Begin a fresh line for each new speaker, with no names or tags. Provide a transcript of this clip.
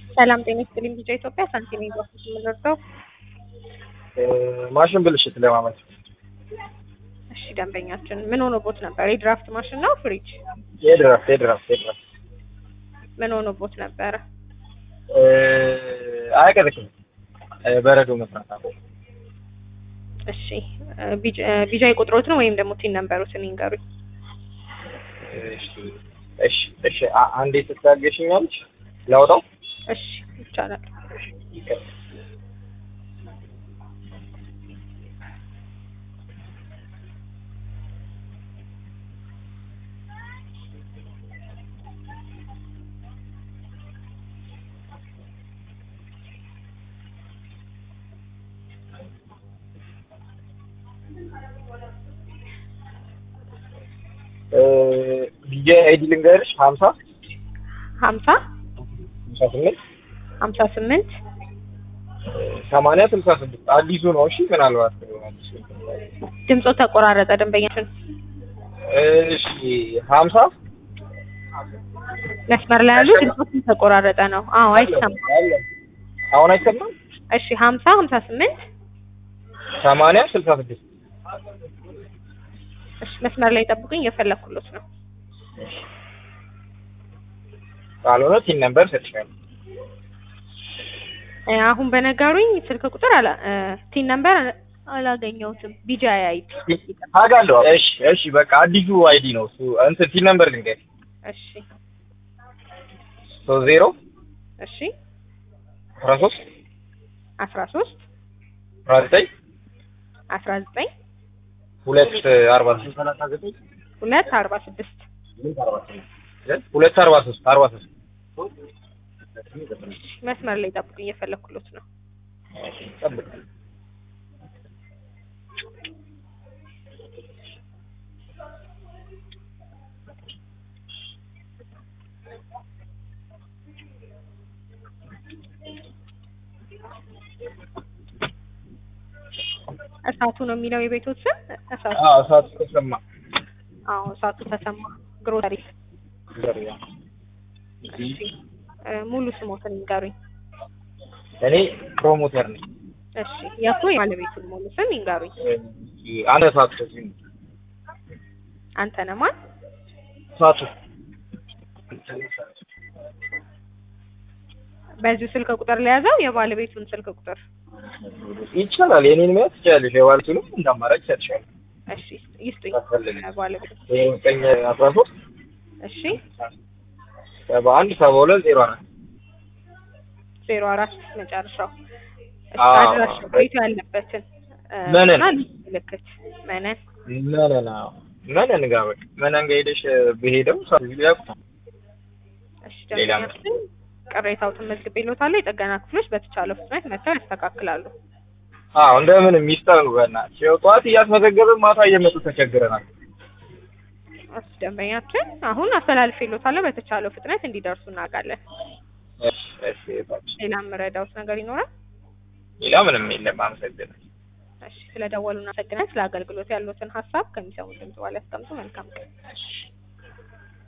ሰላም ጤና ይስጥልኝ። ቢጫ ኢትዮጵያ ሳንቲም ይባላል የምንረዳው።
ማሽን ብልሽት ለማመት
እሺ ደንበኛችን ምን ሆኖቦት ነበር? የድራፍት ማሽን ነው ፍሪጅ?
የድራፍት የድራፍት የድራፍት
ምን ሆኖቦት ነበረ?
አያቀዘቅዝም በረዶ መስራት አለ።
እሺ ቢጃ የቁጥሮትን ወይም ደግሞ ቲን ነንበሮትን ይንገሩኝ።
እሺ እሺ እሺ አ- አንዴ ትታገሽኛለች ላውጣው
እሺ ይቻላል።
ዲጄ አይዲ ልንገርሽ ሀምሳ
ሀምሳ
ሀምሳ ስምንት
ሀምሳ ስምንት
ሰማንያ ስልሳ ስድስት አዲሱ ነው። እሺ ምናልባት አዲሱ
ድምፆ ተቆራረጠ። ደንበኛችን
እሺ ሀምሳ
መስመር ላይ ያሉ ድምፆ ተቆራረጠ ነው። አዎ አይሰማም።
አሁን አይሰማም።
እሺ ሀምሳ ሀምሳ ስምንት
ሰማንያ ስልሳ ስድስት
እሺ መስመር ላይ ጠብቁኝ፣ እየፈለኩሎት ነው።
ካልሆነ ቲን ነምበር ሰጥሻለሁ።
እ አሁን በነገሩኝ ስልክ ቁጥር አላ እ ቲን ነምበር አላገኘሁትም። ቢጃ አይዲ
አውቃለሁ። እሺ እሺ በቃ አዲሱ አይዲ ነው እሱ። እንትን ቲን ነምበር ልንገርሽ
እሺ
ሶስት ዜሮ
እሺ
አስራ ሶስት
አስራ ሶስት
አስራ ዘጠኝ
አስራ ዘጠኝ
ሁለት አርባ ሶስት
ሁለት አርባ ስድስት
ሁለት አርባ ሶስት አርባ ሶስት
መስመር ላይ ጠብቁኝ፣ እየፈለኩሎት ነው።
ጠብቅ።
እሳቱ ነው የሚለው የቤቶት ስም እሳቱ።
አዎ እሳቱ ተሰማ
አዎ እሳቱ ተሰማ ግሮሰሪ።
ዘሪያ
እሺ እ ሙሉ ስሞትን ይንገሩኝ።
እኔ ፕሮሞተር ነኝ።
እሺ የእኮ የባለቤቱን ሙሉ ስም ይንገሩኝ።
አንተ እሳቱ ተሰማ
አንተ ነህ ማን?
እሳቱ
በዚሁ ስልክ ቁጥር ለያዘው የባለቤቱን ስልክ ቁጥር
ይቻላል። የኔን መያዝ ትችላለሽ። የባለቤቱንም እንደ አማራጭ ይሰጥሻል።
እሺ ይስጡኝ።
አስፈልግ።
ባለቤቱ
ዘጠኝ አስራ ሶስት
እሺ
ሰባ አንድ ሰባ ሁለት ዜሮ አራት
ዜሮ አራት መጨረሻው። እሺ
አዎ።
አድራሻ ቤቱ ያለበትን እ
መነን።
እና ልዩ ምልክት መነን።
መነን አዎ፣ መነን ጋር በቃ መነን ጋር ሄደሽ በሄደው ሰው ያውቁታል።
እሺ
ሌላ
ደንበኛችን ቅሬታዎትን መዝግቤልዎታለሁ። የጥገና ክፍሎች በተቻለው ፍጥነት መጥተው ያስተካክላሉ።
አዎ እንደምን ሚስጥር ነው። በእናትሽ ያው ጠዋት እያስመዘገብን ማታ እየመጡ ተቸግረናል።
እሺ ደንበኛችን አሁን አስተላልፌልዎታለሁ። በተቻለው ፍጥነት እንዲደርሱ እናውቃለን።
እሺ እሺ እህታችን።
ሌላ የምረዳዎት ነገር ይኖራል?
ሌላ ምንም የለም። አመሰግናለሁ።
እሺ ስለደወሉ እናመሰግናለን። ስለ አገልግሎት ያሉትን ሀሳብ ከሚሰሙ ድምጽ በኋላ ያስቀምጡ። መልካም ቀን።
እሺ